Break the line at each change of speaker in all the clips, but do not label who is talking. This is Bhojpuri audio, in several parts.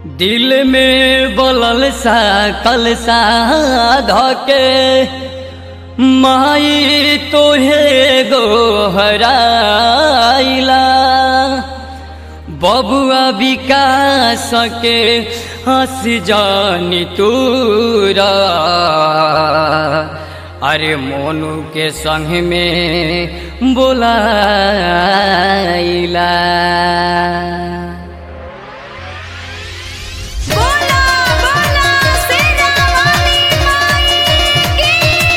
दिल में बोलल सा कलसा धके माई तोहे गोहराइला बबुआ विकास के हंस जानी तूरा अरे मोनू के संग में बोलाइला
बोला बोला शेरावाली माई की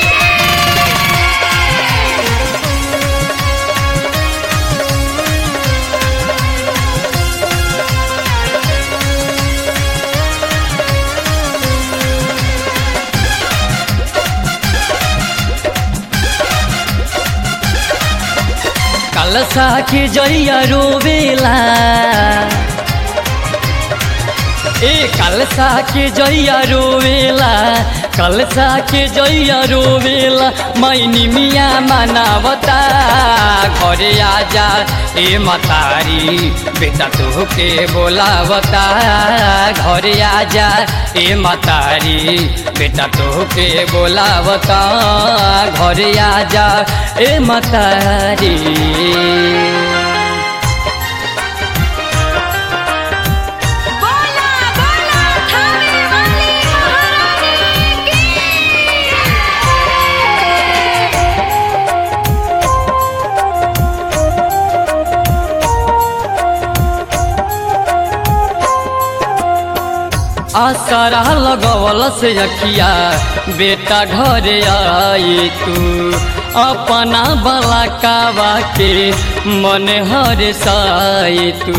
कलसा के जइया रोवेला ए कलसा के जइया रोवेला कलसा के जइया रोवेला मैनी मिया मनावता घरे आजा ए मतारी बेटा तोहके बोलावता घरे आजा ए मतारी बेटा तोहके बोलावता घरे आजा ए मतारी
बोला बोला थावे वाली महारानी की
आसरा लगवल से अखिया बेटा घरे आई तू अपना बला कावा के मन हर साई तू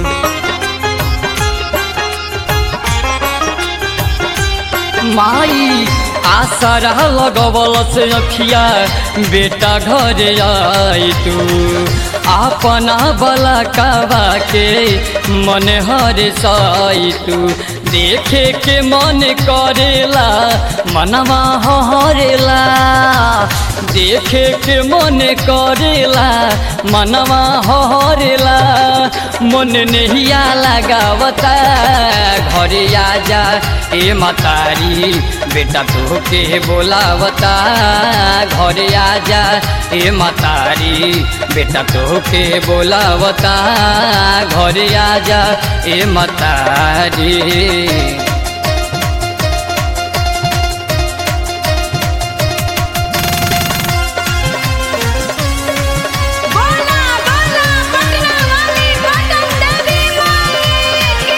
माई आसरा लगवल से अखिया बेटा घरे आई तू अपना बला कावा के मन हर साई तू देखे के मन करेला मनवा हरेला देखे के मन करेला मनवा हरेला मन नहिया लगावता घरे आजा ए मतारी बेटा तोहके बोलावता घरे आजा ए मतारी बेटा तोहके बोलावता घरे आजा ए मतारी
बोला बोला पटना वाली पटन देवी माई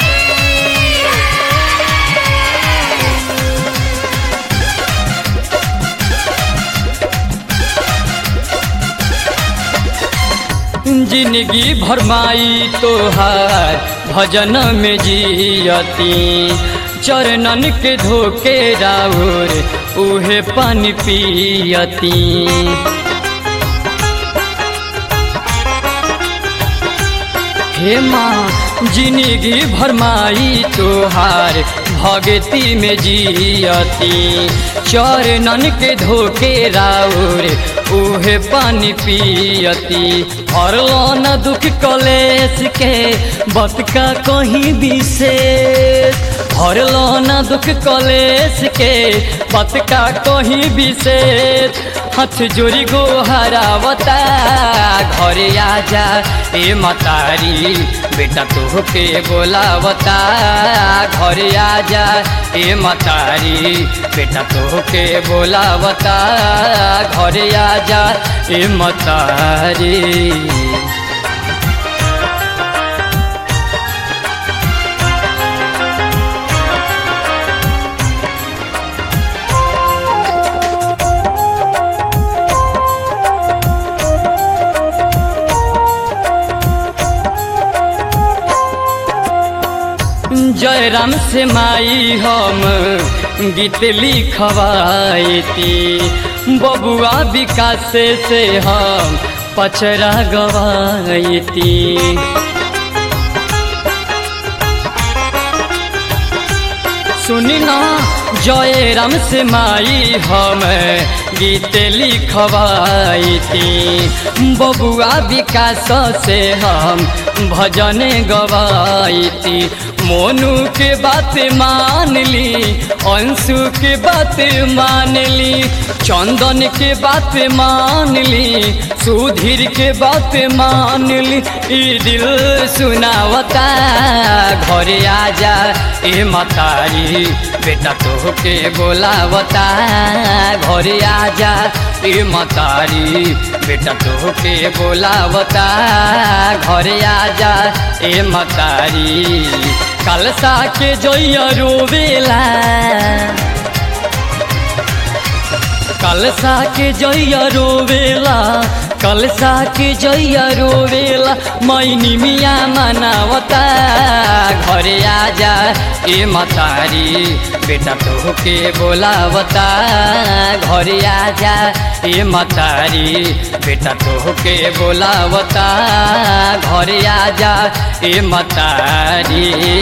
जिंदगी भरमाई तोहार भजन में जियती चरणन के धोके राउर उहे पानी पियती हे माँ जिंदगी भरमाई तोहार भगती में जियती चरणन के धोके राउर उहे पानी पियती हरलो न दुख कलेश के बतका कहीं विशेष हरलो न दुख कलेश के बतका कहीं विशेष हाथ जोड़ी गो हरावता घरे आजा ए मतारी बेटा तोहके बोलावता घरे आजा ए मतारी बेटा तोहके बोलावता घरे आजा ए मतारी जयराम से माई हम गीत लिखवाईती बबुआ विकास से हम पचरा गवाईती सुनी ना जय राम से माई हम गीत लिखवाई थी बबुआ विकास से हम भजन गवाई थी मोनू के बात मान ली अंशु के बात मान ली चंदन के बात मान ली सुधीर के बात मान ली ई दिल सुनावता घरे आजा ए मतारी बेटा तो के बोलावता घरे आजा ए मतारी बेटा तो के बोलावता घरे आजा ए मतारी कलसा के जोइया रोवेला कलसा के जइया रोवेला कलसा के जइया रोवेला मैनी मिया मनावता घरे आजा ए मतारी बेटा तो के बोलावता घरे आजा ए मतारी बेटा तो के बोलावता घरे आजा ए मतारी